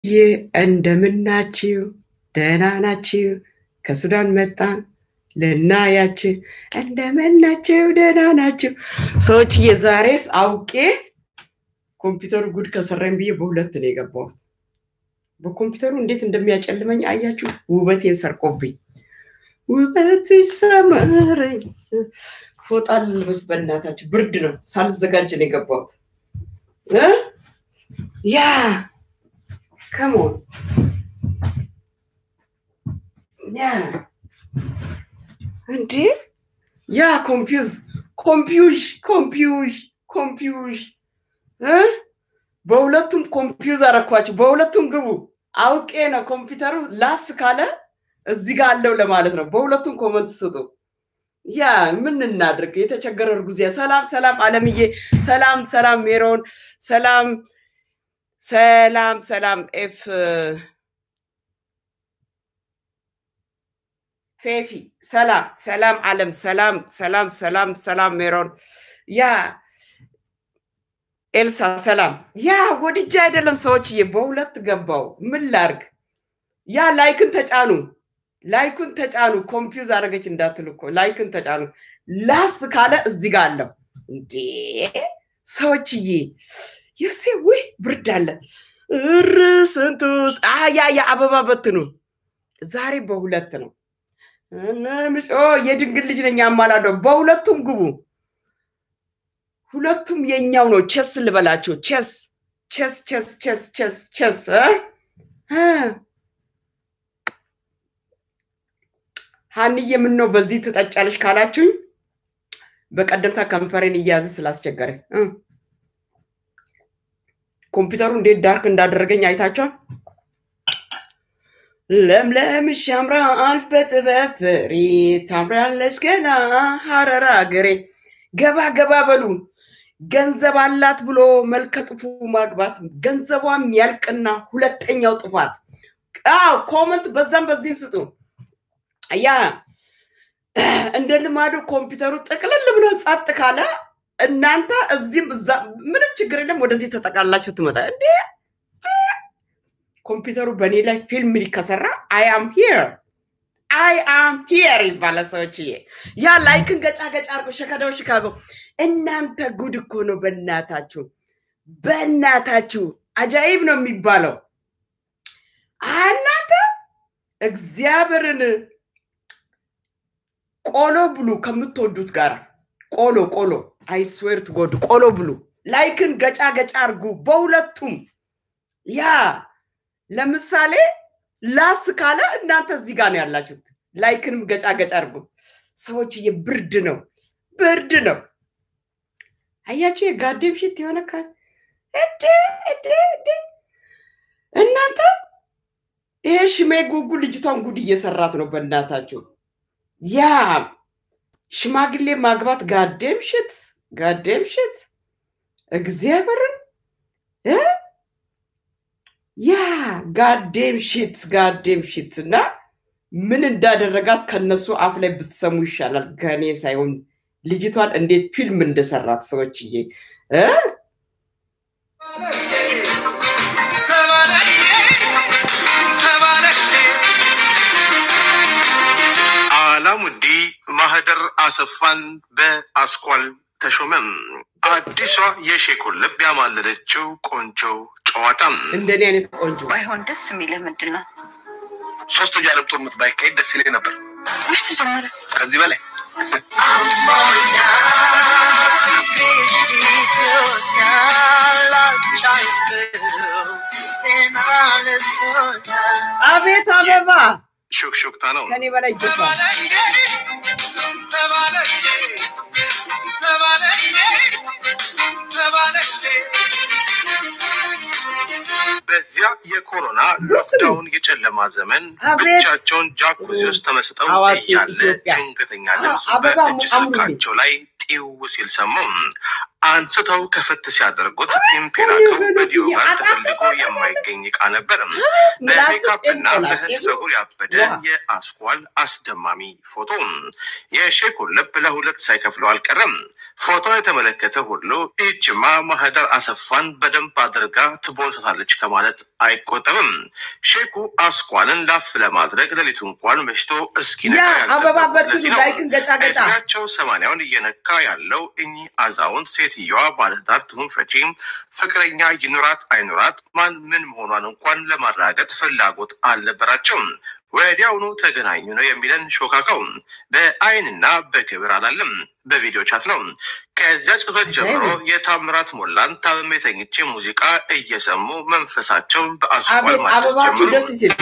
ዬ እንደምናችሁ ደህና ናችሁ? ከሱዳን መጣን ልናያችሁ። እንደምናችሁ ደህና ናችሁ? ሰዎች የዛሬስ አውቄ ኮምፒውተሩ ጉድ ከሰራኝ ብዬ በሁለት ነው የገባሁት። በኮምፒውተሩ እንዴት እንደሚያጨልመኝ አያችሁ? ውበቴን ሰርቆብኝ። ውበትሽ ሰመረኝ። ፎጣ ልልበስ በእናታችሁ፣ ብርድ ነው። ሳልዘጋጅ ነው የገባሁት እ ያ ከሞን ያ እንዴ ያ ኮምፒውዝ ኮምፒውዥ ኮምፒውዥ ኮምፒውዥ እ በሁለቱም ኮምፒውዝ አረኳቸው። በሁለቱም ግቡ። አውቄ ነው ኮምፒውተሩ ላስ ካለ እዚህ ጋር አለው ለማለት ነው። በሁለቱም ኮመንት ስጡ። ያ ምን እናድርግ? የተቸገረ እርጉዝ። ሰላም ሰላም፣ አለምዬ ሰላም ሰላም፣ ሜሮን ሰላም ሰላም ሰላም፣ ኤፍ ፌፊ ሰላም ሰላም፣ አለም ሰላም ሰላም ሰላም ሰላም፣ ሜሮን ያ ኤልሳ ሰላም። ያ ወድጄ አይደለም ሰዎችዬ፣ በሁለት ገባው። ምን ላርግ? ያ ላይክን ተጫኑ፣ ላይኩን ተጫኑ። ኮምፒውዝ አደረገች እንዳትሉ እኮ ላይክን ተጫኑ። ላስ ካለ እዚህ ጋር አለው እንዴ ሰዎችዬ። የሴ ውይ ብርድ አለ እር ስንቱ ያ ያ አበባ በትኑ። ዛሬ በሁለት ነው። ምጮ የድንግል ልጅ ነኝ አማላደው። በሁለቱም ግቡ። ሁለቱም የኛው ነው። ቸስ ልበላቸው። ቸስ ቸስ ቸስ ቸስ ቸስ ቸስ ሀንዬ ምን ነው በዚህ ትጠጫለሽ ካላችሁኝ በቀደምታ ከንፈሬን እያያዘ ስላስቸገረ ኮምፒውተሩ እንዴት ዳርክ እንዳደረገኝ አይታችኋል። ለምለም ሻምራል በጥበብ ፍሬ ታምራለች ገና ሀረር አገሬ። ገባ ገባ በሉ። ገንዘብ አላት ብሎ መልከ ጥፉ ማግባት ገንዘቧም ያልቅና ሁለተኛው ጥፋት። አዎ ኮመንት በዛም በዚህም ስጡ። ያ እንደ ልማዱ ኮምፒውተሩ ጥቅልል ብሎ ጸጥ ካለ እናንተ እዚህም እዛ ምንም ችግር የለም። ወደዚህ ተጠቃላችሁ ትመጣ እንዴ ኮምፒውተሩ በእኔ ላይ ፊልም ከሰራ አይ አም ሂር አይ አም ሂር ይባላል። ሰዎችዬ ያ ላይክን ገጫ ገጫ አርጎ ሸከዳው ሽካጎ እናንተ ጉድ እኮ ነው። በእናታችሁ በእናታችሁ አጃይብ ነው የሚባለው። እናንተ እግዚአብሔርን ቆሎ ብሉ ከምትወዱት ጋር ቆሎ ቆሎ አይስዌር ትጎዱ ቆሎ ብሉ። ላይክን ገጫ ገጫ አርጉ በሁለቱም ያ ለምሳሌ ላስ ካለ እናንተ እዚህ ጋር ነው ያላችሁት። ላይክንም ገጫ ገጫ አድርጉ ሰዎችዬ። ብርድ ነው ብርድ ነው። አያችሁ የጋዴም ሽት የሆነ እዴ እዴ እዴ እናንተ ይሄ ሽሜ ጉጉ ልጅቷን ጉድ እየሰራት ነው። በእናታችሁ ያ ሽማግሌ ማግባት ጋዴም ሽት ጋዴም ሽት እግዚአብሔርን ያ ጋዴም ሽት ጋዴም ሽት እና ምን እንዳደረጋት ከነሱ አፍ ላይ ብትሰሙ ይሻላል ከእኔ ሳይሆን ልጅቷን እንዴት ፊልም እንደሰራት ሰዎችዬ እ አላሙዲ ማህደር አሰፋን በአስኳል ተሾመም አዲሷ የሼኩን ልብ ያማለለችው ቆንጆ ጨዋታ እንደኔ አይነት ቆንጆ ባይሆን ደስ የሚልህ ምንድን ነው? ሶስቱ ጃለብ ጦርነት ባይካሄድ ደስ ይለኝ ነበር። ውሽ ተጀመረ። ከዚህ በላይ አቤት አበባ ሹክሹክታ ነው። ከኔ በላይ ይገፋል። በዚያ የኮሮና ሎክዳውን የጨለማ ዘመን አቤት! ብቻቸውን ጃኩዚ ውስጥ ተመስጠው አዋቂ እያለ ኢትዮጵያ። ድንገተኛ ድምፅ አበባ በእጅ አምሩልኝ። ስልካቸው ላይ ጢው ሲል ሰሙ። አንስተው ከፍት ሲያደርጉት ኢምፔራከው በዲዮጋን ተፈልጎ የማይገኝ እቃ ነበር። በሜካፕና በህንድ ፀጉር ያበደ የአስኳል አስደማሚ ፎቶ የሼኩን ልብ ለሁለት ሳይከፍለው አልቀረም። ፎቶ የተመለከተ ሁሉ ይህችማ ማህደር አሰፋን በደንብ አድርጋ ትቦንሰታለች ከማለት አይቆጠብም። ሼኩ አስኳልን ላፍ ለማድረግ ሌሊቱ እንኳን መሽቶ እስኪነጋ አበባ ያልጠበቁት በትኑ ለዚህ ነው። ላይክን ገጫ ገጫ እድሜያቸው ሰማንያውን እየነካ ያለው እኚህ አዛውንት ሴትየዋ ባለትዳር ትሁን ፈቺ ፍቅረኛ ይኑራት አይኑራት ማን ምን መሆኗን እንኳን ለማረጋገጥ ፍላጎት አልነበራቸውም። ወዲያውኑ ተገናኙ ነው የሚለን ሾካካው። በአይንና በግብር አላለም፣ በቪዲዮ ቻት ነው። ከዚያ ጽፈት ጀምሮ የታምራት ሞላን ታምሜ ተኝቼ ሙዚቃ እየሰሙ መንፈሳቸውን በአስኳል አቤት ማደስ አበባችሁ ጀምሩ። ደስ ሲል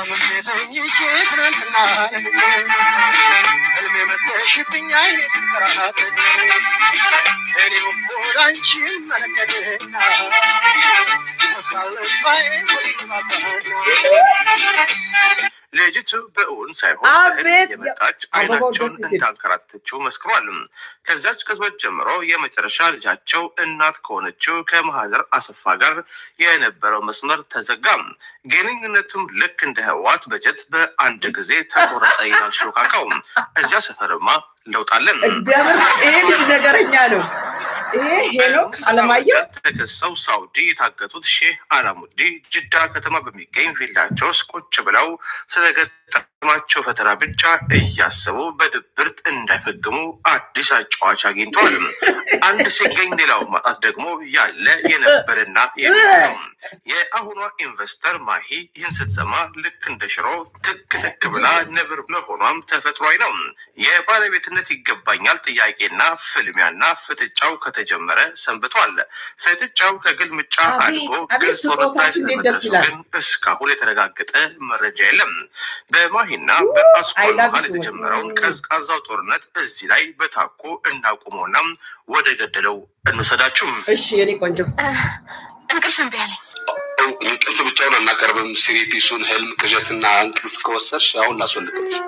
ልጅቱ በእውን ሳይሆን አቤት! በህልም የመጣች አበባው አይናቸውን ደስ ሲል። እንዳንከራተተችው መስክሯል። ከዚያች ቅጽበት ጀምሮ የመጨረሻ ልጃቸው እናት ከሆነችው ከማህደር አሰፋ ጋር የነበረው መስመር ተዘጋ። ግንኙነቱም ልክ እንደ ህዋት በጀት በአንድ ጊዜ ተቆረጠ ይላል ሾካካው። እዚያ ሰፈርማ ለውጣለን። እግዚአብሔር ይሄ ልጅ ነገረኛ ነው። ይሄ ሄኖክ አለማየሁ ተከሰው ሳውዲ የታገቱት ሼህ አላሙዲ ጅዳ ከተማ በሚገኝ ቪላቸው ውስጥ ቁጭ ብለው ስለገጠማቸው ፈተና ብቻ እያሰቡ በድብርት እንዳይፈግሙ አዲስ አጫዋች አግኝተዋል። አንድ ሲገኝ ሌላው ማጣት ደግሞ ያለ የነበረና የሚሆነው የአሁኗ ኢንቨስተር ማሂ ይህን ስትሰማ ልክ እንደ ሽሮ ትክ ትክ ብላ ነብር መሆኗም ተፈጥሯዊ ነው። የባለቤትነት ይገባኛል ጥያቄና ፍልሚያና ፍጥጫው ከተጀመረ ሰንብቷል። ፍጥጫው ከግልምጫ አቤት፣ አድጎ አቤት ግልጽ ወረታ ስጦታችሁ እንዴት ደስ ስለመድረሱ ይላል። ግን እስካሁን የተረጋገጠ መረጃ የለም። በማሂና በአስኳል አይላቭ መሀል ሰዎች። የተጀመረውን ቀዝቃዛው ጦርነት እዚህ ላይ በታኮ እናቁመውና ወደ ገደለው እንውሰዳችሁ። እሺ የኔ ቆንጆ እንቅልፍ እምቢ አለኝ። እንቅልፍ ብቻውን አናቀርብም። ሲሪፒሱን ህልም፣ ቅዠትና እንቅልፍ ከወሰድሽ አሁን ላስወልቅልሽ።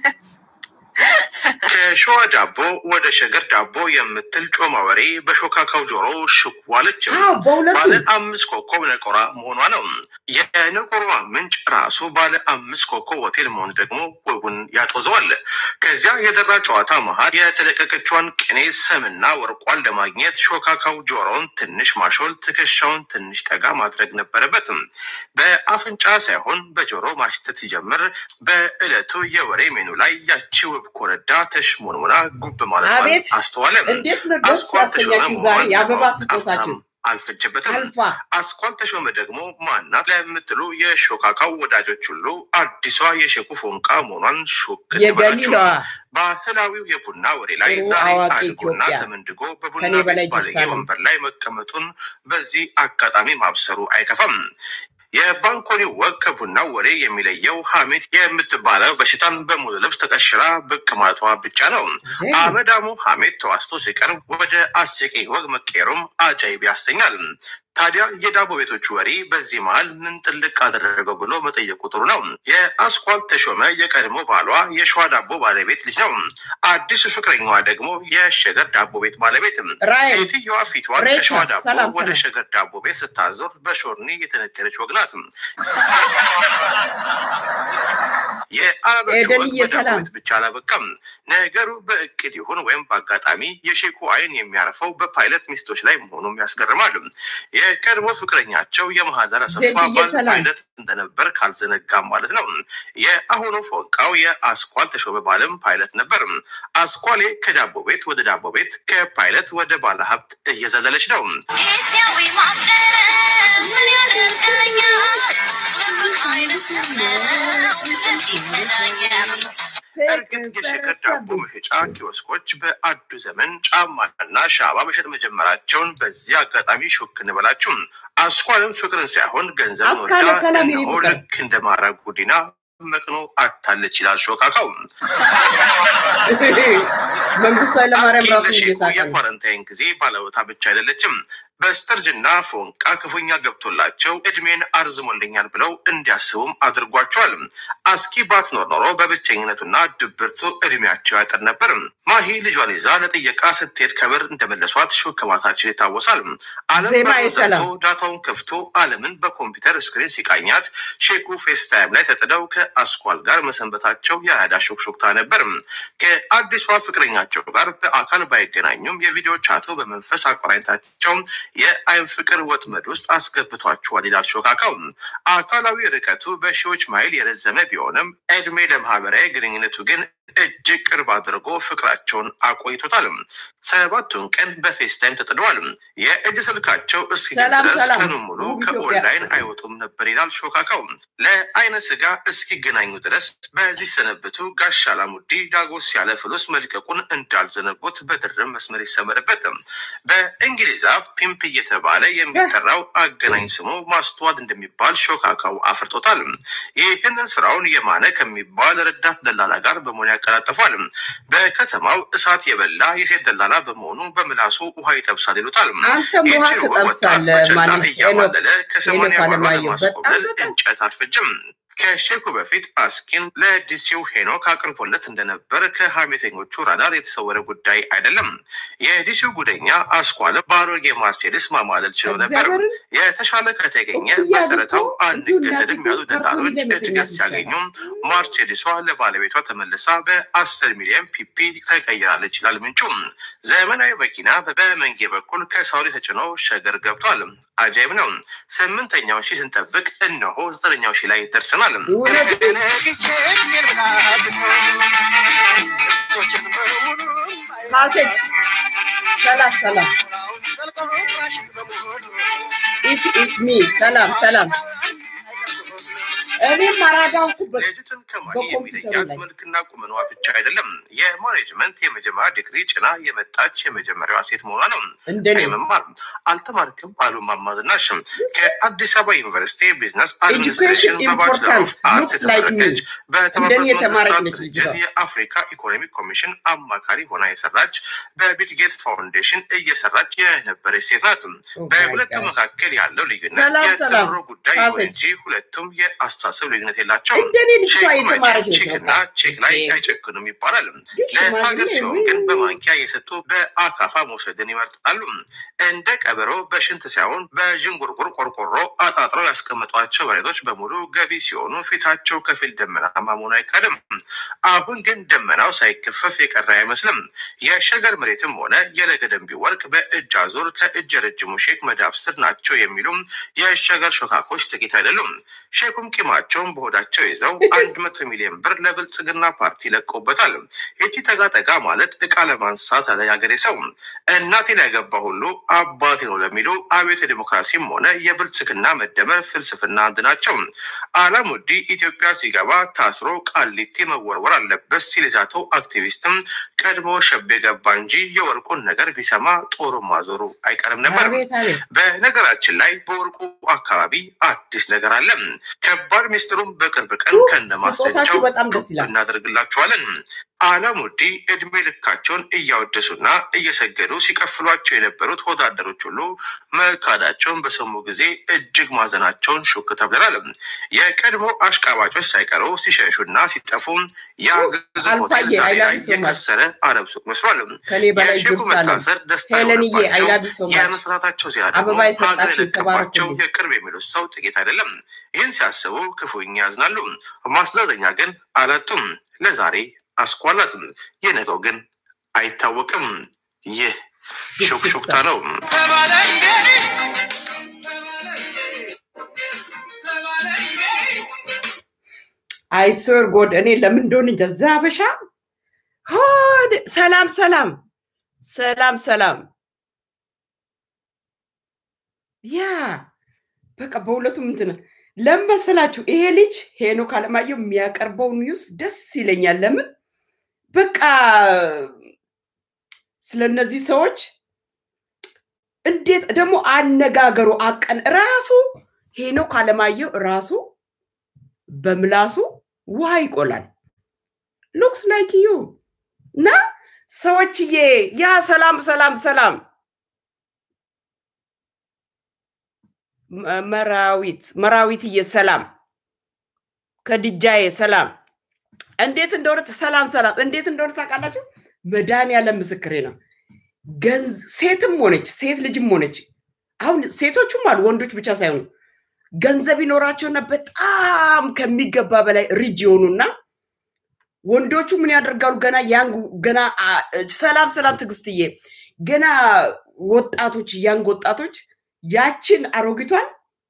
ከሸዋ ዳቦ ወደ ሸገር ዳቦ የምትል ጮማ ወሬ በሾካካው ጆሮ ሽዋለች። አዎ በሁለቱ ባለ አምስት ኮከብ ነቆራ መሆኗ ነው። የነቆሯ ምንጭ ራሱ ባለ አምስት ኮከብ ሆቴል መሆን ደግሞ ወጉን ያጦዘዋል። ከዚያ የደራ ጨዋታ መሀል የተለቀቀችዋን ቅኔ ሰምና ወርቋን ለማግኘት ሾካካው ጆሮውን ትንሽ ማሾል፣ ትከሻውን ትንሽ ጠጋ ማድረግ ነበረበት። በአፍንጫ ሳይሆን በጆሮ ማሽተት ሲጀምር በዕለቱ የወሬ ሜኑ ላይ ያቺ ውብ ኮረዳ ተሽሞንሙና ጉብ ማለቷን አቤት! አስተዋለ። እንዴት ነው ደስ አስኳል ተሾመ ያሰኛችሁ ዛሬ መሆኗን የአበባ ለማወቅ ስጦታችሁ አፍታም አልፈጀበትም። አልፋ አስኳል ተሾመ ደግሞ ማናት ለምትሉ የሾካካው ወዳጆች ሁሉ አዲሷ የሼኩ ፎንቃ መሆኗን ሾክ የገሊላዋ እንበላችሁ። ባህላዊው የቡና ወሬ ላይ ጥሩ ዛሬ አዋቂ አድጎና ኢትዮጵያ ተመንድጎ በቡና ከኔ በላይ ቤት ባለጌ ጅብሳ ነው። ወንበር ላይ መቀመጡን በዚህ አጋጣሚ ማብሰሩ አይከፋም። የባንኮኒ ወግ ከቡናው ወሬ የሚለየው ሀሜት የምትባለው በሽታን በሙሉ ልብስ ተቀሽራ ብቅ ማለቷ ብቻ ነው። አመዳሙ ሀሜት ተዋስቶ ሲቀርብ ወደ አስቂኝ ወግ መቀየሩም አጃይብ ያሰኛል። ታዲያ የዳቦ ቤቶቹ ወሬ በዚህ መሀል ምን ጥልቅ አደረገው ብሎ መጠየቁ ጥሩ ነው። የአስኳል ተሾመ የቀድሞ ባሏ የሸዋ ዳቦ ባለቤት ልጅ ነው። አዲሱ ፍቅረኛዋ ደግሞ የሸገር ዳቦ ቤት ባለቤት። ራይል ሴትየዋ ፊቷን ሬቻ፣ ከሸዋ ዳቦ ሰላም፣ ወደ ሰላም። ሸገር ዳቦ ቤት ስታዞር በሾርኒ የተነገረች ወግ ናት። የአረቦቹ ወግ ኤደንዬ በዳቦ ሰላም። ቤት ብቻ አላበቃም። ነገሩ በእቅድ ይሁን ወይም በአጋጣሚ የሼኩ አይን የሚያርፈው በፓይለት ሚስቶች ላይ መሆኑም ያስገርማል። የቀድሞ ፍቅረኛቸው የማህደር አሰፋ ዜድዬ ባል ሰላም። ፓይለት እንደነበር ካልዘነጋም ማለት ነው። የአሁኑ ፎንቃው የአስኳል ተሾመ ባልም ፓይለት ነበር። አስኳሌ ከዳቦ ቤት ወደ ዳቦ ቤት ከፓይለት ወደ ባለሀብት እየዘለለች ነው። ጊዜያዊ ማፍቀር ምን ያደርግልኛል? ልብህ አይነስም ነው የት ይገናኛል? እርግጥ የሸገር ዳቦ መሸጫ ኪዮስኮች በአዱ ዘመን ጫማና ሻማ መሸጥ መጀመራቸውን በዚህ አጋጣሚ ሾክ እንበላችሁ። አስኳልም ፍቅርን ሳይሆን ገንዘብን አስካለ ወዳ ሰላም የኔ እነሆ ፍቅር። ልክ እንደ ማራ ጉዲና መቅኖ አታለች ይላል ሾካካው። መንግስቱ ኃይለማርያም አስኪ ራሱን ለሼኩ እየሳቀ ነው። የኳረንታይን ጊዜ ባለውታ ብቻ አይደለችም። በስተርጅና ፎንቃ ክፉኛ ገብቶላቸው እድሜን አርዝሞልኛል ብለው እንዲያስቡም አድርጓቸዋል። አስኪ ባትኖር ኖሮ በብቸኝነቱና ድብርቱ እድሜያቸው ያጠር ነበር። ማሂ ልጇን ይዛ ለጥየቃ ስትሄድ ከበር እንደመለሷት ሹክ ከማታችን ይታወሳል። አለም ዜማ በሩን የሰላም። ዘግቶ ዳታውን ከፍቶ አለምን በኮምፒውተር ስክሪን ሲቃኛት ሼኩ ፌስታይም ላይ ተጥደው ከአስኳል ጋር መሰንበታቸው የአዳ ሹክሹክታ ነበር። ከአዲሷ ፍቅረኛቸው ጋር በአካል ባይገናኙም የቪዲዮ ቻቱ በመንፈስ አቆራኝታቸው የአይን ፍቅር ወጥመድ ውስጥ አስገብቷቸዋል ይላል ሾካካው። አካላዊ ርቀቱ በሺዎች ማይል የረዘመ ቢሆንም እድሜ ለማህበራዊ ግንኙነቱ ግን እጅግ ቅርብ አድርጎ ፍቅራቸውን አቆይቶታል። ሰባቱን ቀን በፌስታይም ተጥደዋል። የእጅ ስልካቸው እስኪገኝ ሰላም ድረስ ሰላም። ቀኑን ሙሉ ውብ ኢትዮጵያ። ከኦንላይን አይወጡም ነበር ይላል ሾካካው። ለአይነ ስጋ እስኪገናኙ ድረስ በዚህ ሰነብቱ ጋሽ አላሙዲ ዳጎስ ያለ ፍሉስ መልቀቁን እንዳልዘነጉት በድርብ መስመር ይሰመርበት። በእንግሊዝ አፍ ፒምፕ እየተባለ የሚጠራው አገናኝ ስሙ ማስተዋል እንደሚባል ሾካካው አፍርጦታል። ይህንን ስራውን የማነ ከሚባል ረዳት ደላላ ጋር በመሆን ያቀላጥፏል። በከተማው እሳት የበላ የሴት ደላላ በመሆኑ በምላሱ ውሃ ይጠብሳል ይሉታል። አንተም ውሃ ይህችን ወጣት ትጠብሳለህ በጨላ ማለት እያማለለ ከሰማንያ ሄኖክ በኋላ አለማየሁ ለማስቆለል በጣም በጣም እንጨት አልፈጅም። ከሼኩ በፊት አስኪን ለዲሲው ሄኖክ አቅርቦለት እንደነበር ከሀሜተኞቹ ራዳር የተሰወረ ጉዳይ አይደለም። የዲሲው ጉደኛ አስኳለ በአሮጌ ማርሴዲስ ማማለል ችሎ ነበር። እግዚአብሔርን የተሻለ ከተገኘ እኩያ በጨረታው አድርጎ አንገደድም እንዲሁ ያሉ እናቲቱ ካርቶን ደላሎች እንደምትገዛ እድገት ሲያገኙ ማርሴዲሷ ለባለቤቷ ተመልሳ በአስር ሚሊዮን ፒፒ ተቀይራለች ይላል ምንጩ። ዘመናዊ መኪና በመንጌ በኩል ከሳውዲ ተጭኖ ሸገር ገብቷል። አጃይብ ነው። ስምንተኛው ሺህ ስንጠብቅ እነሆ ዘጠነኛው ሺህ ላይ ደርሰናል። እውነት ካሰች ሰላም ሰላም ኢት ኢስ ሚ ሰላም ሰላም እኔም አራዳውኩበት ልጅትን ከማሂ በኮምፒውተሩ የሚለያት ላይ መልክና ቁመኗ ብቻ አይደለም፣ የማኔጅመንት የመጀመሪያ ዲግሪ ጭና የመጣች የመጀመሪያዋ ሴት መሆኗ ነው። እንደኔ መማር አልተማርክም አሉ ማማዝናሽ ከአዲስ አበባ ዩኒቨርሲቲ ቢዝነስ አድሚኒስትሬሽን Education በባችለር ኦፍ important አርት looks like me የተመረቀች እንደኔ በተባበሩት የተማረች መንግስታት ነች ድርጅት ልጅቷ። የአፍሪካ ኢኮኖሚክ ኮሚሽን አማካሪ ሆና የሰራች በቢልጌት ፋውንዴሽን እየሰራች የነበረች ሴት ናት። Oh my በሁለቱ gosh. መካከል ያለው ልዩነት ሰላም ሰላም የትምሮ ጉዳይ ይሁን ካሰች እንጂ ሁለቱም የአስተሳሰብ ልዩነት የላቸውም። እንደኔ ልጅቷ ቼክ የተማረች ነች ቼክና በቃ ቼክ ላይ ኦኬ። አይጨክኑም ይባላል። ግን ለሀገር ሽማግሌ ሲሆን ውይ ግን በማንኪያ የሰጡ በአካፋ መውሰድን ይመርጣሉ። እንደ ቀበሮ በሽንት ሳይሆን በዥንጉርጉር ቆርቆሮ አጣጥረው ያስቀመጧቸው መሬቶች በሙሉ ገቢ ሲሆኑ ፊታቸው ከፊል ደመናማ መሆኑ አይካድም። አሁን ግን ደመናው ሳይከፈፍ የቀረ አይመስልም። የሸገር መሬትም ሆነ የለገደንቢ ወርቅ በእጅ አዙር ከእጅ ረጅሙ ሼክ መዳፍ ስር ናቸው የሚሉም የሸገር ሾካኮች ጥቂት አይደሉም። ሼኩም ቂማቸውን በሆዳቸው ይዘው አንድ መቶ ሚሊዮን ብር ለብልጽግና ፓርቲ ለቀውበታል። ይቺ ጠጋ ጠጋ ማለት እቃ ለማንሳት አለ ያገሬ ሰው። እናቴን ያገባ ሁሉ አባቴ ነው ለሚሉ አብዮት ዲሞክራሲም ሆነ የብልጽግና መደመር ፍልስፍና አንድ ናቸው። አላሙዲ ኢትዮጵያ ሲገባ ታስሮ ቃሊቲ መወርወር አለበት ሲል የዛተው አክቲቪስትም ቀድሞ ሸቤ ገባ እንጂ የወርቁን ነገር ቢሰማ ጦሩ ማዞሩ አይቀርም ነበር። አቤት አቤት በነገራችን ላይ በወርቁ አካባቢ አዲስ ነገር አለ። ከባድ ሚስጥሩም በቅርብ ቀን ኡፍ፣ ከነማስረጃው ስጦታችሁ በጣም ደስ ይላል። እናደርግላችኋለን። አላሙዲ እድሜ ልካቸውን እያወደሱና እየሰገዱ ሲቀፍሏቸው የነበሩት ወታደሮች ሁሉ መካዳቸውን በሰሙ ጊዜ እጅግ ማዘናቸውን ሹክ ተብለናል። የቀድሞ አሽቃባጮች ሳይቀሩ ሲሸሹና ሲጠፉ ያ ግዙፍ ሆቴል አልፋዬ ዛሬ I love ላይ you so much። የከሰረ አረብ ሱቅ መስሏል። ከኔ በላይ የሼኩ ዱርሳለም መታሰር ደስታ ሄለንዬ የሆነባቸው አይላቢ ሶ ማች የመፈታታቸው ዜና ደግሞ አበባ ሀዘን የሰጣችሁ የለቀባቸው ተባረኩልኝ። የቅርብ የሚሉት ሰው ጥቂት አይደለም። ይህን ሲያስቡ ክፉኛ ያዝናሉ። ማስተዛዘኛ ግን አላጡም። ለዛሬ አስኳላትም፣ የነገው ግን አይታወቅም። ይህ ሹክሹክታ ነው። አይሶር ጎድ እኔ ለምን እንደሆነ እንጃ እዛ ሀበሻ ሆድ ሰላም ሰላም ሰላም ሰላም ያ በቃ በሁለቱም እንትን ለምን መሰላችሁ ይሄ ልጅ ሄኖክ አለማየሁ የሚያቀርበው ኒውስ ደስ ይለኛል ለምን በቃ ስለ እነዚህ ሰዎች እንዴት ደግሞ አነጋገሩ አቀን ራሱ ሄኖክ አለማየሁ ራሱ በምላሱ ውሃ ይቆላል ሉክስ ላይክ ዩ እና ሰዎችዬ ያ ሰላም ሰላም ሰላም መ- መራዊት መራዊትዬ ሰላም ከድጃዬ ሰላም እንዴት እንደሆነ ሰላም ሰላም እንዴት እንደሆነ ታውቃላችሁ? መድኃኒዓለም ምስክሬ ነው። ገንዝ ሴትም ሆነች ሴት ልጅም ሆነች አሁን ሴቶቹም አሉ ወንዶች ብቻ ሳይሆኑ ገንዘብ ይኖራቸውና በጣም ከሚገባ በላይ ሪጅ የሆኑና ወንዶቹ ምን ያደርጋሉ? ገና ያንግ ገና አ- ሰላም ሰላም ትዕግስትዬ ገና ወጣቶች ያንግ ወጣቶች ያችን አሮጊቷን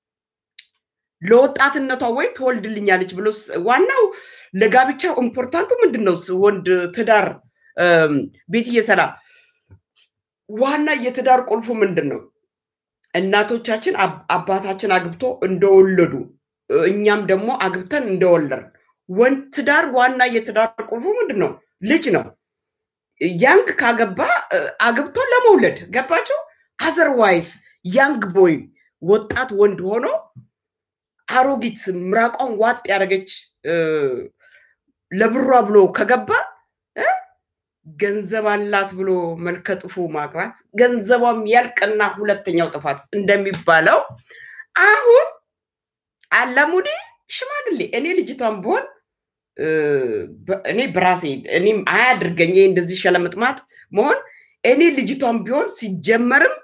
ለወጣትነቷ ወይ ትወልድልኛለች ብሎ ስ- ዋናው ለጋብቻው ኢምፖርታንቱ ምንድን ነው? ስ- ወንድ ትዳር እም፣ ቤትዬ ሰላም ዋና የትዳር ቁልፉ ምንድን ነው? እናቶቻችን አብ- አባታችን አግብቶ እንደወለዱ እ፣ እኛም ደግሞ አግብተን እንደወለድን ወንድ ትዳር ዋና የትዳር ቁልፉ ምንድን ነው? ልጅ ነው። ያንግ ካገባ እ፣ አግብቶ ለመውለድ ገባቸው። አዘርዋይስ ያንግ ቦይ ወጣት ወንድ ሆኖ አሮጊት ምራቋን ዋጥ ያደረገች እ፣ ለብሯ ብሎ ከገባ እ፣ ገንዘብ አላት ብሎ መልከጥፉ ማግባት ገንዘቧም ያልቅና ሁለተኛው ጥፋት እንደሚባለው አሁን አላሙዲ ሽማግሌ እኔ ልጅቷን ብሆን እ፣ በ- እኔ በራሴ እኔም አያድርገኝ ይሄ እንደዚህ ሸለምጥማት መሆን እኔ ልጅቷን ቢሆን ሲጀመርም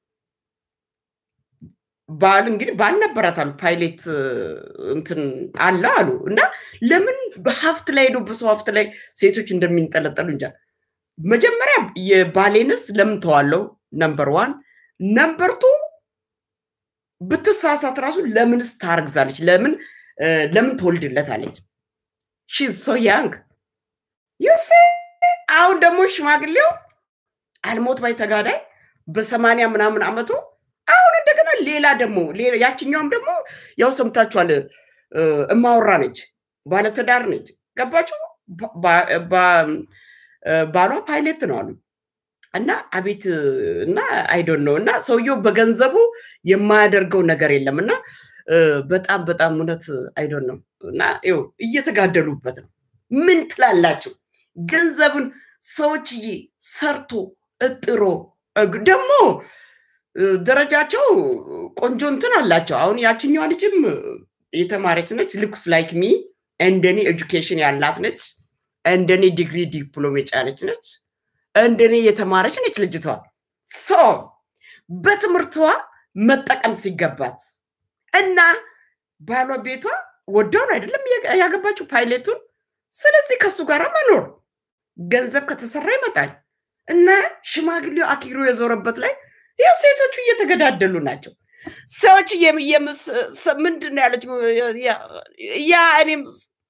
ባል እንግዲህ ባል ነበራት አሉ ፓይሌት እ፣ እንትን አለ አሉ እና ለምን በሀብት ላይ ሄዶ በሰው ሀብት ላይ ሴቶች እንደሚንጠለጠሉ እንጃ። መጀመሪያ የባሌንስ ለምን ተዋለው? ነምበር ዋን ነምበር ቱ ብትሳሳት ራሱ ለምንስ ታርግዛለች? ለምን እ፣ ለምን ትወልድለታለች? ሺዝ ሶ ያንግ ዩሴ አሁን ደግሞ ሽማግሌው አልሞት ባይ ተጋዳይ በሰማንያ ምናምን አመቱ አሁን እንደገና ሌላ ደግሞ ሌላ ያችኛውም ደግሞ ያው ሰምታችኋል እ፣ እማወራ ነች፣ ባለትዳር ነች። ገባችሁ? ባ- ባ- ባ- እ፣ ባሏ ፓይሌት ነው አሉ እና አቤት እ፣ እና አይዶን ነው እና ሰውየው በገንዘቡ የማያደርገው ነገር የለም እና እ፣ በጣም በጣም እውነት አይዶን ነው እና ይኸው እየተጋደሉበት ነው። ምን ትላላችሁ? ገንዘብን ሰዎችዬ ሰርቶ እጥሮ እግ- ደግሞ እ፣ ደረጃቸው ቆንጆ እንትን አላቸው። አሁን ያችኛዋ ልጅም እ፣ የተማረች ነች። ልኩስ ላይክ ሚ እንደኔ ኤጁኬሽን ያላት ነች። እንደኔ ዲግሪ ዲፕሎም የጫነች ነች። እንደኔ የተማረች ነች ልጅቷ። ሶ በትምህርቷ መጠቀም ሲገባት እና ባሏ ቤቷ ወደውን አይደለም ያ- ያገባችው ፓይሌቱን። ስለዚህ ከሱ ጋር መኖር ገንዘብ ከተሰራ ይመጣል እና ሽማግሌው አኪሮ የዞረበት ላይ ያው ሴቶቹ እየተገዳደሉ ናቸው። ሰዎች የም- የምስ- ሰ- ምንድን ነው ያለችው? ያ- ያ እኔም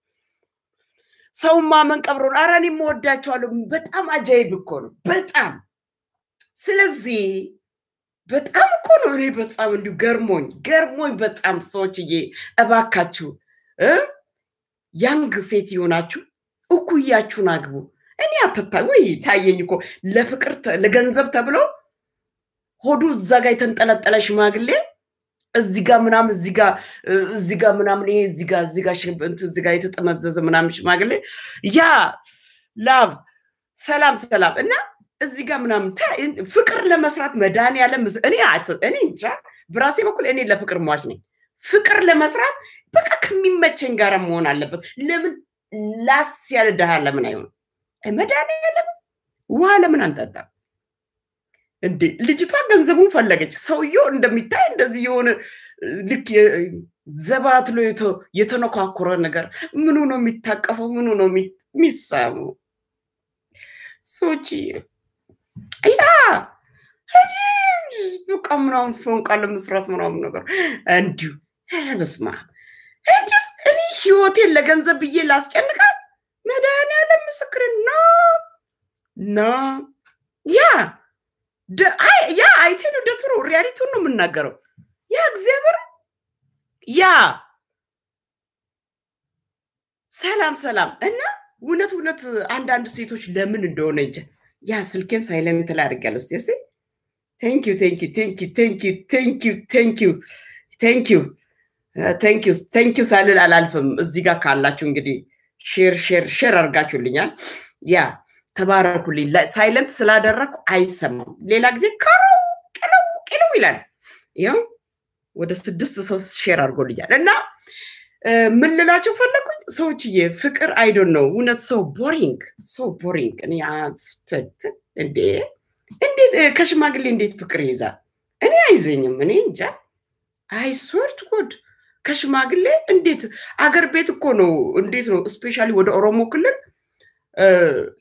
ሰውን ማመን ቀብሮ ነው። ኧረ እኔም እወዳቸዋለሁ። በጣም አጃይብ እኮ ነው። በጣም ስለዚህ በጣም እኮ ነው። እኔ በጣም እንዲሁ ገርሞኝ ገርሞኝ በጣም ሰዎችዬ እባካችሁ እ ያንግ ሴት የሆናችሁ እኩያችሁን አግቡ። እኔ አትታ ወይ ታየኝ እኮ ለፍቅር ተ- ለገንዘብ ተብሎ ሆዱ እዛ ጋር የተንጠለጠለ ሽማግሌ እዚህ ጋር ምናምን እዚህ ጋር እ፣ እዚህ ጋር ምናምን ይሄ እዚህ ጋር እዚህ ጋር ሽብ- እንትን እዚህ ጋር የተጠመዘዘ ምናምን ሽማግሌ ያ ላብ ሰላም ሰላም እና እዚህ ጋር ምናምን ታ- ፍቅር ለመስራት መድኃኒዓለም ምስ- እኔ አት- እኔ እንጃ በራሴ በኩል እኔ ለፍቅር ሟች ነኝ። ፍቅር ለመስራት በቃ ከሚመቸኝ ጋር መሆን አለበት። ለምን ላስ ያለ ድሃ ለምን አይሆንም? መድኃኒዓለም ውሃ ለምን አንጠጣም? እንዴ ልጅቷ ገንዘቡን ፈለገች። ሰውየው እንደሚታይ እንደዚህ የሆነ እ፣ ልክ የ- ዘባትሎ የተ- የተነኳኩረ ነገር ምኑ ነው የሚታቀፈው? ምኑ ነው የሚ- የሚሳበው? ሰዎች ያ በቃ ምናምን ፎንቃ ለመስራት ምናምን ነገር እንዲሁ ኧረ በስመ አብ እንዲስ እኔ ህይወቴን ለገንዘብ ብዬ ላስጨንቃት መድኃኒዓለም ምስክር ና ና ያ ደ- አይ- ያ አይቴ ነው ደትሮ ሪያሊቲውን ነው የምናገረው። ያ እግዚአብሔር ያ ሰላም ሰላም እና እውነት እውነት አንዳንድ ሴቶች ለምን እንደሆነ እንጃ ያ ስልኬን ሳይለንት ላይ አድርጌያለሁ። እስኪ እስኪ ቴንክ ዩ ቴንክ ዩ ቴንክ ዩ ቴንክ ዩ ቴንክ ዩ ቴንክ ዩ ቴንክ ዩ ቴንክ ዩ ቴንክ ዩ ሳልል አላልፍም። እዚህ ጋር ካላችሁ እንግዲህ ሼር ሼር ሼር አድርጋችሁልኛል። ያ ተባረኩልኝ። ሳይለንት ስላደረግኩ አይሰማም። ሌላ ጊዜ ከረው ቅለው ቅለው ይላል። ይኸው ወደ ስድስት ሰው ሼር አድርጎልኛል እና ምን ልላቸው ፈለጉኝ ሰዎችዬ ፍቅር አይዶን ነው እውነት ሰው ቦሪንግ ሰው ቦሪንግ እኔ እንዴ እንዴት ከሽማግሌ እንዴት ፍቅር ይይዛል እኔ አይዘኝም እኔ እንጃ አይ ስወርት ጉድ ከሽማግሌ እንዴት አገር ቤት እኮ ነው እንዴት ነው ስፔሻሊ ወደ ኦሮሞ ክልል